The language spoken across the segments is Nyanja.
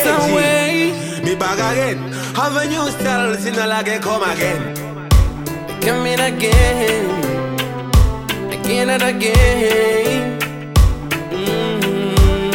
YG. way. Me back again. Have a new style, see no like come again. Coming again, again and again. Mm.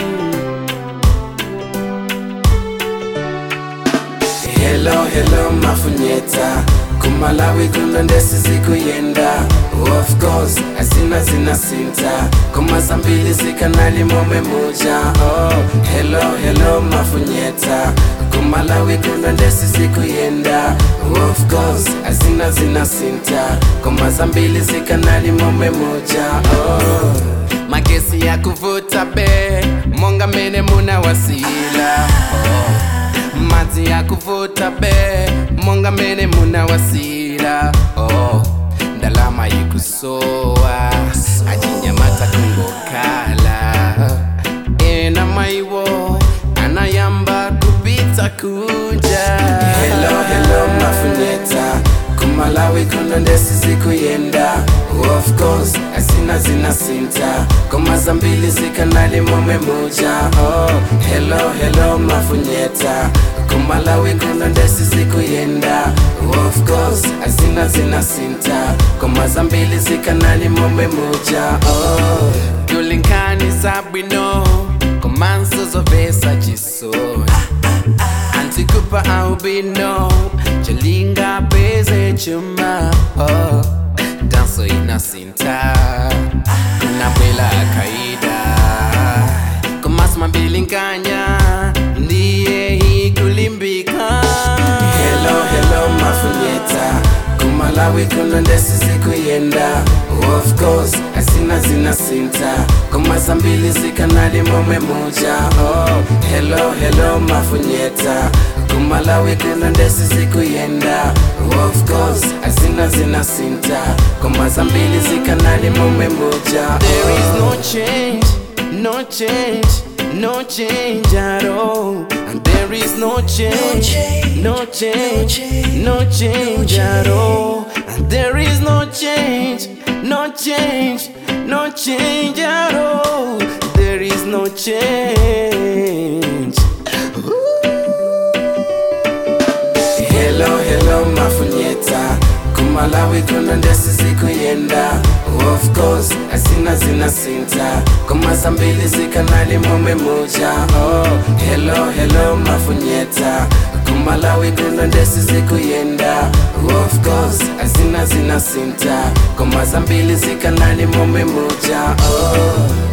Hello, hello, mafunyeta kumalawi kuna ndesi zikuyenda of course azina zina sinta kumasa mbili zikanali mome muja oh, hello, hello, mafunyeta kumalawi kuna ndesi zikuyenda of course azina zina sinta kumasa mbili zikanali mome muja oh. magesi ya kuvuta be monga mene muna wasila oh madzi ya kuvuta be monga mene muna wasira oh, ndalama ikusowa achinyamata kungokala ena maiwo anayamba kupita kuja hello, hello, mafunyeta kumalawi kuna ndesi zikuyenda of course asina zina sinta komaza mbili zikanali mome muja oh, hello, hello, mafunyeta kumalawi kuna ndesi zikuyenda of course azina zina sinta komaza mbili zikanali mome muja oh. tulinkanisa bwino komanso zovesa chisoni antikupa albino chalinga peze chuma oh. danso inasinta kunabwela kaida komasma mbilinkanya ndiye hikulimbika hello, hello, mafunyeta kumalawi kuna ndesi zikuyenda of course asina zina sinta komasa mbili zikanali mome muja oh, hello, hello, mafunyeta kumalawi kuna ndesi zikuyenda of course asina zina sinta komasa mbili zikanali mome muja there is no change no change no change at all and there is no change no change no change at all and there is no change no change no change at all there is no change hello hello mafunyeta kumalawi kuna ndesi zikuyenda of course asina zina sinta komasa mbili zikanali mome muja oh, hello hello mafunyeta kumalawi kuna ndesi zikuyenda of course asina zina sinta komasa mbili zikanali mome muja oh.